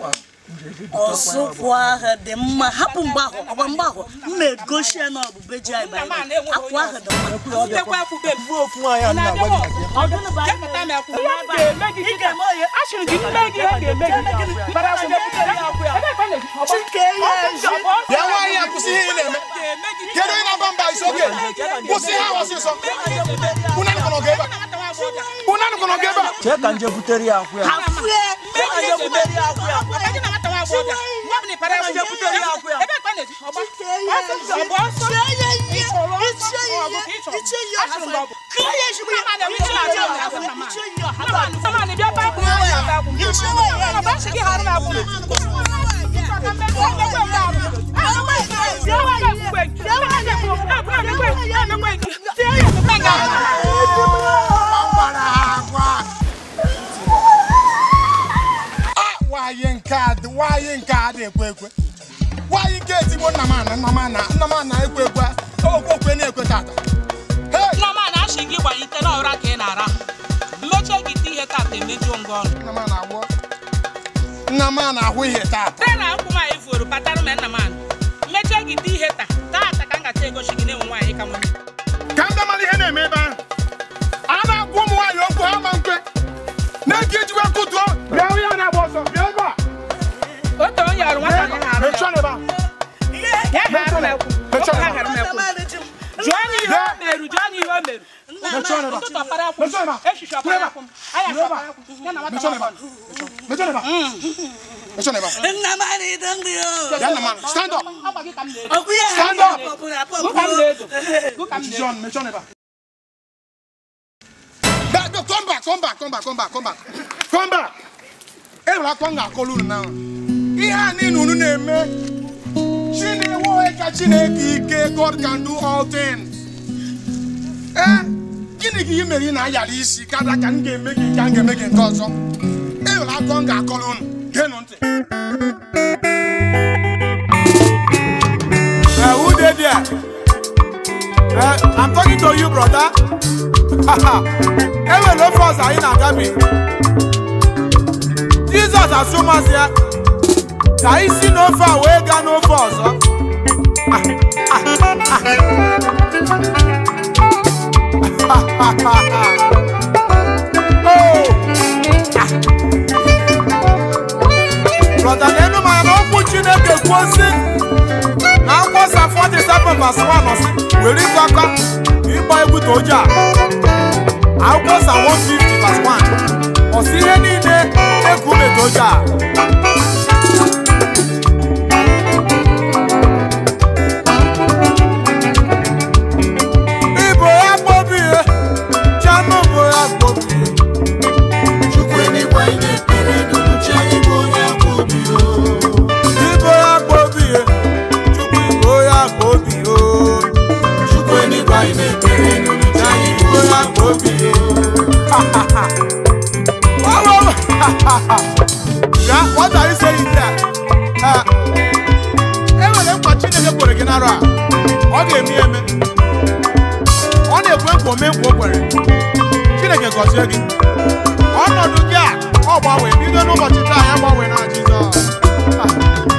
ọsụkwụ ahụ dị mma hapụ mgbe ahụ ọgba mgbe ahụ mma egosi ya na ọbụbe ji anyị banyere akwụ ahụ dị mma Ndekwa akwụkwọ m. Bụ ofu nwaanyị a na-agwa gị maka ya. ọdụnụ bụ anyị Jepụta m akwụkwọ. Ihe m ga-eme gị ị kịta. ga-eme onye Asịrị gị mme gị ihe ga-eme gị. Bara akwụ jepụtara ya akwụ ya. Ebe ka ọ na-eji ọgbọ. chike ya ezi Bịa nwaanyị a kwụsị ihe ị na-eme. Kedu onye na-agba mba isi oge? Kwụsị ihe ahụ ọsịsọ. Unu anụkọrọ gị ebe a. Unu anụkọrọ gị ebe a. chee ka nje butere ya akwụ ya afue Onye butere ya akwụ ya. Ebe na nwata nwa agbọghọ. Nwa bụ na ịpara akwụ. Onye butere ya akwụ ya. Ebe ka ọ na-eji ọgbọ. chike ya ezi Ọgbọ ọsọ. chie ya ihe Ịchọrọ ọsọ. ichie ya Ọ bụ ka ihe ịchọrọ. ichie ya Asịrị m ọha gị ọ bụ. kụọ ya ezigbo ya Mama na-eme ichie ihe ya na-aja ọha mama. ichie ya ọha Mama, mama, na bịa paa akwụ ya, ya paa akwụ. Mama, ba sị gị ghara m akwụ. Ka mmekọ mmekọ mgbe akwụ. Ah, mama, sie wa ya akwụkwọ gị. Sie wa ya akwụkwọ gị. Ah, bụrụ emekwe gị. Ah, emekwe gị. Sie ya akwụkwọ gị. Gbara agwa. Ah, nwaanyị nke a dị nwaanyị nke a dị ekwe ekwe. Nwaanyị nke ezigbo nna m ana nna m ana nna m ana ekwe ekwe. Okwe okwe na-ekwe tata. Hey! Nneọma na-achị gị gbanyite n'ọra ka ị na-ara. Mmechie gị ite ihe tata emejuo ngị ọnụ. Nna m ana-agwọ. Nna m ana-ahụ ihe tata. Tee na akwụ nwaanyị furu patara m nna m anụ. Mmechie gị ite ihe taa. Taata ka m gacha egosi gị na-enwe nwaanyị ka nwunye. ka m bịamara ihe na-eme ebe ahụ a na-agwa ụmụ nwaanyị okwu ha ma nkwe na-eke ejikwa kụtuo bịa hụ ya na-agba ọsọ bịa ebe a Otu onye ọrụ nwata anyị ha arụ mechie ya. n'ebe a Ya hara m ekwu. Mechie Oke ha n'ebe hara m ekwu. Jụọ anyị ihe o meru, jụọ anyị ihe o meru. mechie n'ebe a Ụtụtụ ọpara akwụ. Mechie n'ebe a. Echichi ọpara akwụ. Anya N'ebe a. ọpara akwụ. Ya na nwata mechie n'ebe a nwaanyị. mechie n'ebe a mechie n'ebe a nna m anyị dị ndị o bịa nna m ana stand up Ọgba gị ka m na-edo. ọkụ ya Stand ha up. pọpụrụ Gụ ka m na-edo. apọpụ Gụ ka m mechie na-edo. ọnụ mechie n'ebe a Bịa, bịa, come back come back come back come back come back come back e nwere akọ m ga-akọrọ unu na ihe a niile unu na-eme Chineke onye ka Chineke ike God can do all things ee gịnị ka ị mere ị na-ayara isi karịa ka m ga-eme gị nke a ga-eme gị nke ọzọ e nwere akọ m ga-akọrọ unu geenụ ntị Uh, who dey there? Uh, I'm talking to you, brother. Enwe no force anyị na-agabi. Jizọs asụmasị ya ka anyị si n'ofe a wee gaa n'ofe ọzọ. Ah, ah, ah. Oh, ah. Brother, n'enu m anya na okwu Chineke kwuo sị na akwụkwọ sa 47 verse 1 ọsị were ịkọ aka ịgba egwu toja akwụkwọ sa 150 verse 1 ọsị ihe niile eku ume toja ibo ya kpobie chanụ bụ ya kpobie ibo ya kpobie chukwu ibo ya kpobie o ibo ya kpobie Wow, wow. Yeah, what are you saying there? Uh, enwere nkwa Chineke kwere gị n'arọ a ọ ga-eme ya eme ọ na-ekwe nkwa ome nkwa o kwere Chineke gọzie gị ọnọdụ gị a ọ gbanwee bido n'ụbọchị taa ya gbanwee na Jizọs Ah.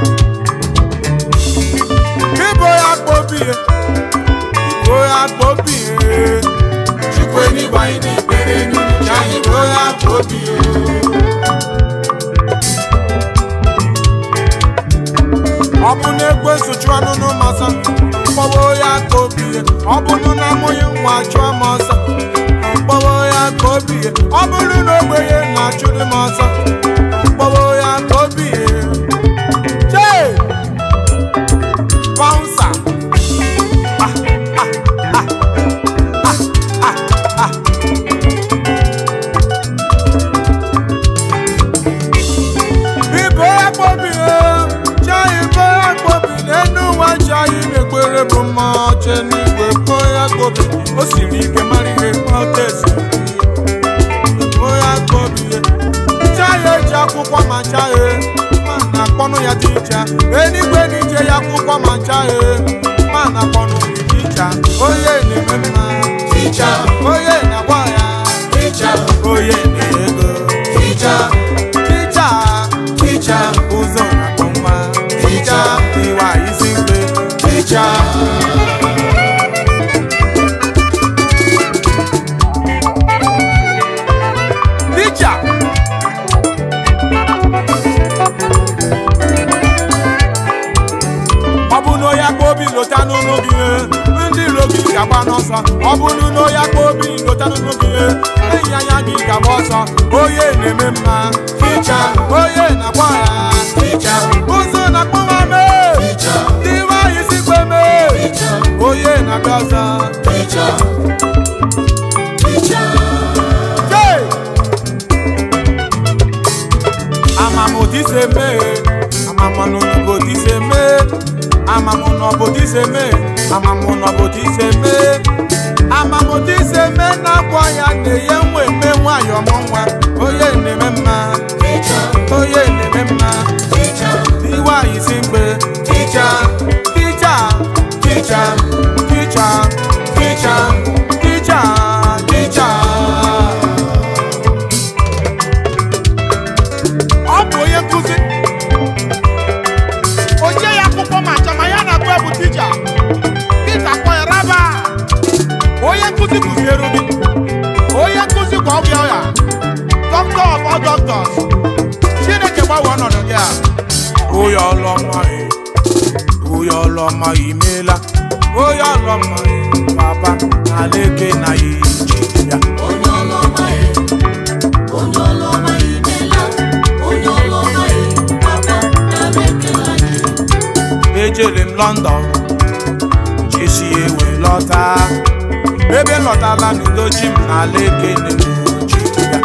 ibo ya kpobie ibo ya kpobie chukwu eluigwe anyị na-ekpere n'ụbọchị anyị ibo ya kpobie ọ bụ na ekwensu chụọ anụnụ m ọsọ mkpọwo ya ka obie ọ bụrụ na amụghị nwa chụọ m ọsọ mkpọwo ya ka obie ọ bụrụ na ogbenye na-achụrụ m ọsọ mkpọwo ya ka obie chee bouncer Ah, ah, ah, ah, ah, ah. ibo akpọbi chai ibo akpọbi n'enu ụwa chi anyị na-ekpere bụ mma che n'igwe bo ya akpọbi o siri ike mara ihe ọta esi bo ya akpọbi chai eji akwụkwọ ma chai ma na akpọnụ ya dị iche enigwe n'ije ya akwụkwọ ma chai ma na akpọnụ dị iche onye na-eme mma onye na-agba ya onye na-ego Teacher, teacher, gị ndị iro gị ga-agba n'ọsọ ọ bụrụ na onye akpa obi lotanụnụ gị enyi anya gị ga-agba ọsọ onye na-eme mma ficha onye na-agba ya ficha ụzọ na-akpụ nwa mee ndị nwanyị si kpe mee onye na-abịa ọzọ Jee! amamodiseme amamanonobodiseme amamonobodiseme amamonobodiseme amamodiseme na-akpọ ya na-enye nwa eme nwanyị ọmụ nwa onye na-eme mma onye na-eme mma iwanyị si mgbe ticha ticha ticha ticha ticha ticha ticha ọ bụ onye nkụzi o nye ya akwụkwọ ma achọ ma ya na-agụ bụ tija Pita kpọrọ raba onye nkụzi kụziere gị onye nkụzi gwa ọgwụ ya doctor of all doctors chineke gbanwe ọnọdụ gị a Oya ọlọ́mọ ẹ̀, oya ọlọ́mọ ìmẹ́lá, oya ọlọ́mọ ẹ̀, bàbá àlékè náà yìí jìyà. Ejere m London, jesi ewe lọta, ebe lọtala n'udochi m n'alaeke na-ejiya.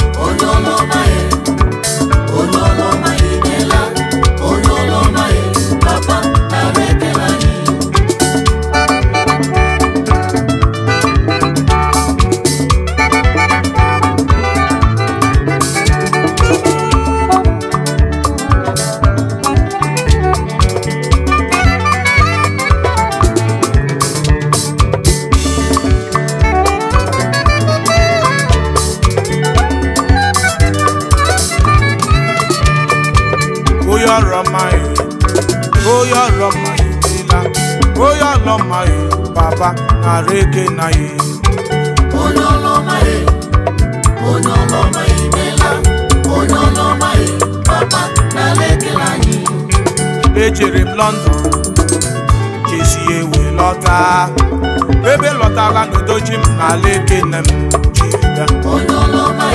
Oya ọlọ́mọ ẹ̀, oya ọlọ́mọ ìmẹ́lá, oya ọlọ́mọ ẹ̀, bàbá àlékè náà yìí. ejere m london jesi ewe lọta ebe lọtala n'udochi m n'ala ekene m jiri bịa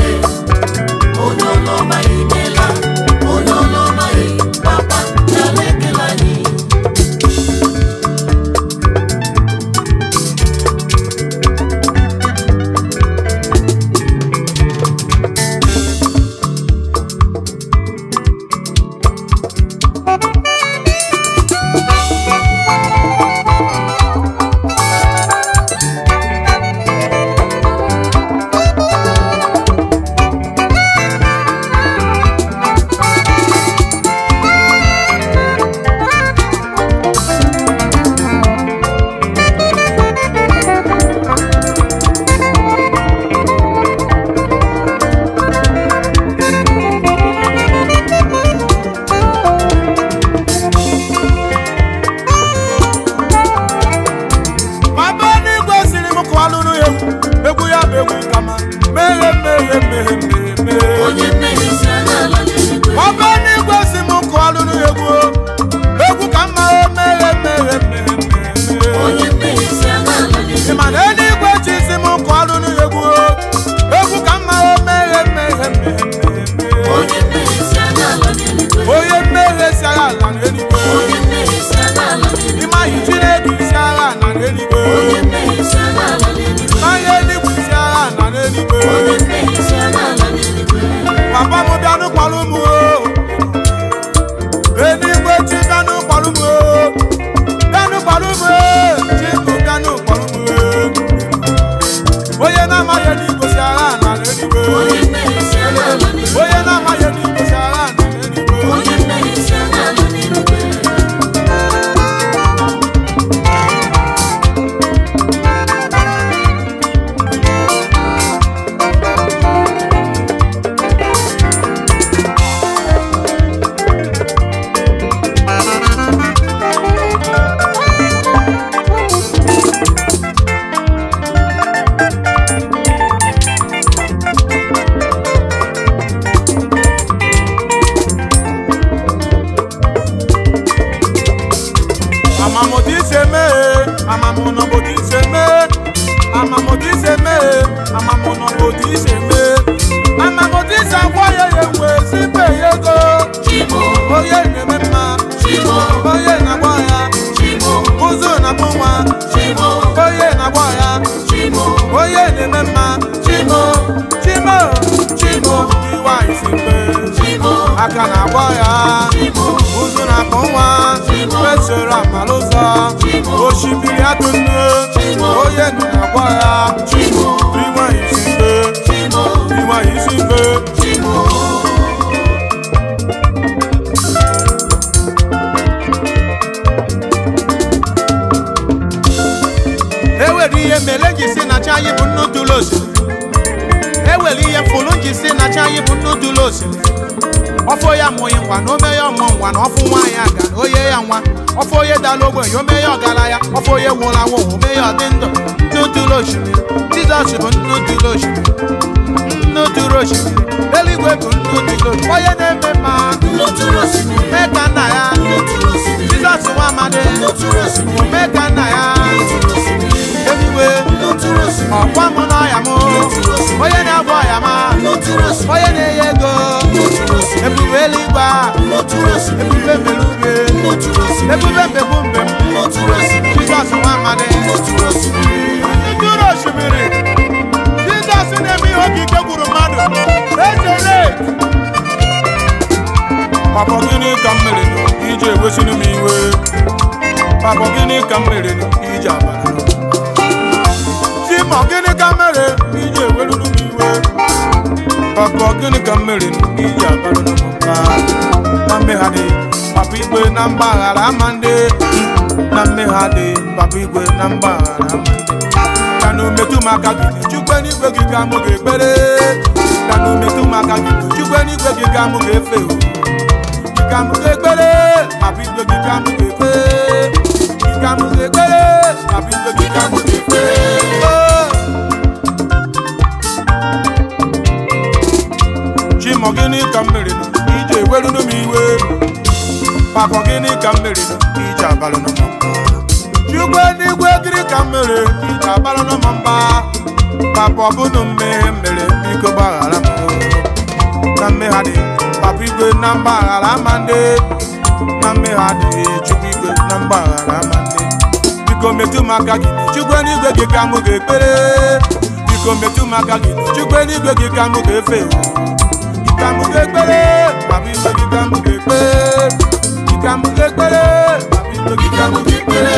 Papa n'igwe siri m kụọlụrụ ya egwu egwu ya bụ egwu kama meghe meghe meghe meghe meghe Papa n'igwe si m kụọlụrụ ya egwu egwu ka mma meghe meghe meghe meghe Ị ma na eluigwe chi si m kụọlụrụ ya egwu egwu ka mma meghe meghe meghe meghe onye mmehie si agha ala n'eluigwe ịmaghị Chineke isi agha na n'eluigwe n'anya eluigwe isi agha na n'eluigwe papa m bịanụ kpọrọ m o eluigwe chi bịanụ kpọrọ m o bịanụ kpọrọ m o chikụ bịanụ kpọrọ m o onye na-amaghị eluigwe si agha na n'eluigwe onye na-amaghị eluigwe si agha na n'eluigwe ewere ihe mele ji si na chi anyị bụ nnu dụlụ osimiri ewere ihe fụlụ ji si na chi anyị bụ nnu dụlụ osimiri ọfọ ya mụghị ngwa na ome ya ọmụ ngwa na ọfụ nwaanyị aga na oye ya nwa ọfọ onye dala ogbenye ome ya ọgaranya ọfọ onye nwụrụ anwụ ome ya ọdị ndụ nnu dụlụ osimiri jizọs bụ nnu dụlụ osimiri nnu dụlụ osimiri eluigwe bụ nnu dụlụ osimiri onye na-eme mma mee ka nna ya jizọs nwa amadi mee ka nna ya eluigwe ọkwa mụ n'ọya m onye na-agba ọya ma onye na-enye ego ebube eluigwe a, ebube mbeluge ebube mbegbu mbem jizọs nwa amadi ndụrụ osimiri jizọs na-eme ihe okike gwuru mmadụ ejele papa gịnị ka m mere nụ iji ewesịrị m iwe papa gịnị ka m mere nụ iji abara Chima gịnị ka m mere iji eweruru m iwe papa gịnị ka m mere nụ iji abara m mba na mmegharị papa igwe na mgbaghara ama ndị na mmegharị papa igwe na mgbaghara ama ndị ka na umetụ m aka gị chukwe n'igwe gị ka mụ ga-ekpere ka na umetụ m aka gị chukwe n'igwe gị ka mụ ga-efe o ka mụ ga-ekpere papa igwe gị ka mụ ga-ekpe ka mụ ga-ekpere papa igwe gị ka mụ ga-ekpe chimọ gịnị ka m mere nụ ije eweruru m iwe papa gịnị ka m mere nụ ije abalụ m mba chukwu n'igwe gịnị ka m mere ije abalụ m mba papa ọ bụnụ mmehie m mere biko gbaghara m na mmegharị papa igwe na mgbaghara ama ndị na mmegharị chukwu igwe na mgbaghara ama ndị biko metụ m aka gị chukwu n'igwe gị ka mụ ga-ekpere biko metụ m aka gị chukwu n'igwe gị ka mụ ga-efe ka mụ ga-ekpere papa igwe gị ka mụ ga-ekpe ka mụ ga-ekpere papa igwe gị ka mụ ga-ekpere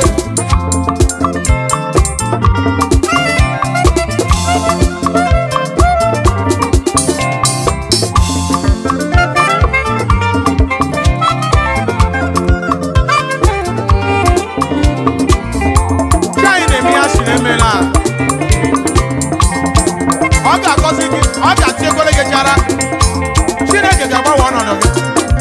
Chi anyị na-eme ya siri emela ọ ga-agọzi gị ọ ga-atiekwere gị chara chineke ga-agbanwe ọnọdụ gị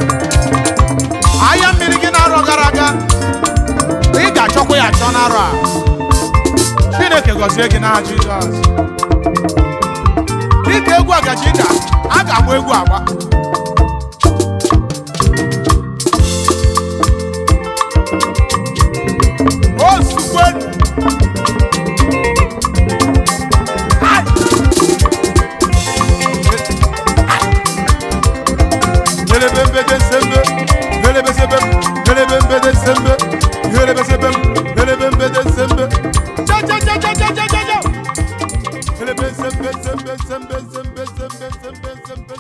ahịa mmiri gị na-arọ gara aga ị ga-achọkwa ya achọ n'arọ a chineke gọzie gị n'aha jizọs dịka egwu agaji da a ga-agba egwu agba o sukwenu Gelebembede sembe, gelebesebem, gelebembede sembe, gelebesebem, gelebembede sembe. Cha cha cha cha cha cha cha cha. Gelebe sembe sembe sembe sembe sembe sembe sembe.